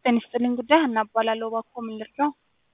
ጤና ይስጥልኝ ጉዳይ ሀና እባላለሁ። እባክዎ ምን ልርዳው?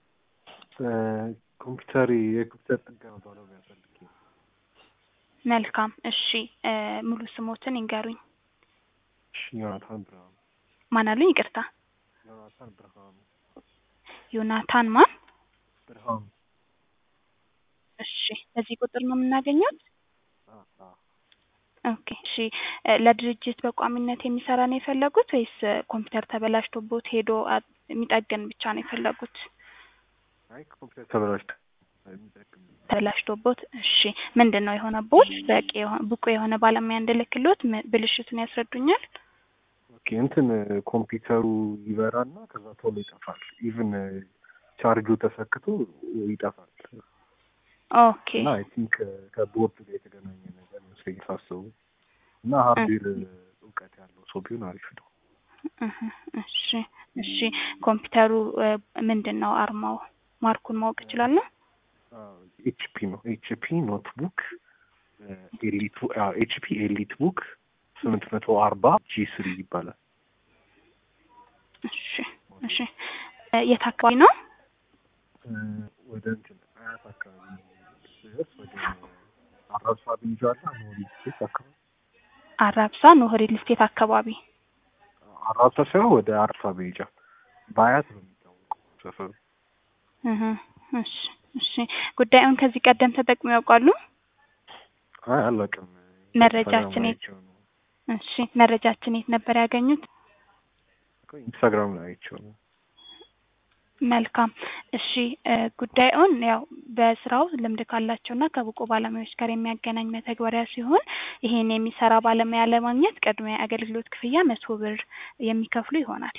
ኮምፒውተር የኮምፒውተር ጥገና ባለሙያ ፈልጌ ነው። መልካም እሺ እ ሙሉ ስሞትን ይንገሩኝ። እሺ ዮናታን ብርሃኑ። ማን አሉኝ? ይቅርታ ዮናታን ብርሃኑ ዮናታን ማን? ብርሃኑ። እሺ በዚህ ቁጥር ነው የምናገኘው? አ አ ኦኬ እሺ እ ለድርጅት በቋሚነት የሚሰራ ነው የፈለጉት ወይስ እ ኮምፒውተር ተበላሽቶቦት ሄዶ አ- የሚጠግን ብቻ ነው የፈለጉት? አይ ኮምፒውተር ተበላሽቶ የሚጠቅም ተበላሽቶቦት እሺ ምንድን ነው የሆነቦት? በቂ የሆ- ብቁ የሆነ ባለሙያ እንድልክሎት ም- ብልሽቱን ያስረዱኛል? ኦኬ እንትን ኮምፒውተሩ ይበራና ከዛ ቶሎ ይጠፋል። ኢቭን ቻርጁ ተሰክቶ ይጠፋል። ኦኬ እና አይ ቲንክ ከቦርድ ጋር የተገናኘ ነገር መስለኝ ሳስቡ እና ሃርድዌር እውቀት ያለው ሰው ቢሆን አሪፍ ነው። እህ እሺ እሺ ኮምፒውተሩ እ ምንድን ነው አርማው? ማርኩን ማወቅ እችላለሁ? ኤችፒ ነው ኤችፒ ኖትቡክ ኤሊት ኤችፒ ኤሊት ቡክ ስምንት መቶ አርባ ጂ ስሪ ይባላል። እሺ እሺ እ የት አካባቢ ነው? እ ወደ እንትን አያት አካባቢ ስደርስ ወደ አራብሳ ብንጃላ ኖሪ ስቴት አካባቢ አራብሳ ኖህ ሪል ስቴት አካባቢ አራብሳ ሳይሆን ወደ አርሳ ቤጃ በአያት ነው የሚታወቀው ሰፈሩ። እህ እሺ እሺ ጉዳዩን ከዚህ ቀደም ተጠቅመው ያውቃሉ? አይ አላውቅም። መረጃችን የት አይቼው ነው እሺ መረጃችን የት ነበር ያገኙት? ኢንስታግራም ላይ አይቼው ነው። መልካም እሺ እ ጉዳዩን ያው በስራው ልምድ ካላቸውና ከብቁ ባለሙያዎች ጋር የሚያገናኝ መተግበሪያ ሲሆን ይሄን የሚሰራ ባለሙያ ለማግኘት ቅድሚያ የአገልግሎት ክፍያ መቶ ብር የሚከፍሉ ይሆናል።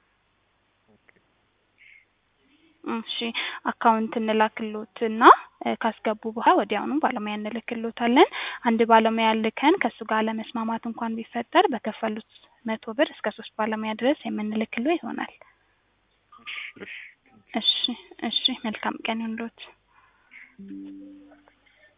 እሺ አካውንት እንላክሎትና እ ካስገቡ በኋላ ወዲያውኑ ባለሙያ እንልክሎታለን። አንድ ባለሙያ ልከን ከእሱ ጋር ለመስማማት እንኳን ቢፈጠር በከፈሉት መቶ ብር እስከ ሶስት ባለሙያ ድረስ የምንልክሎ ይሆናል። እሺ እሺ እሺ እሺ መልካም ቀን ይሁንልዎት።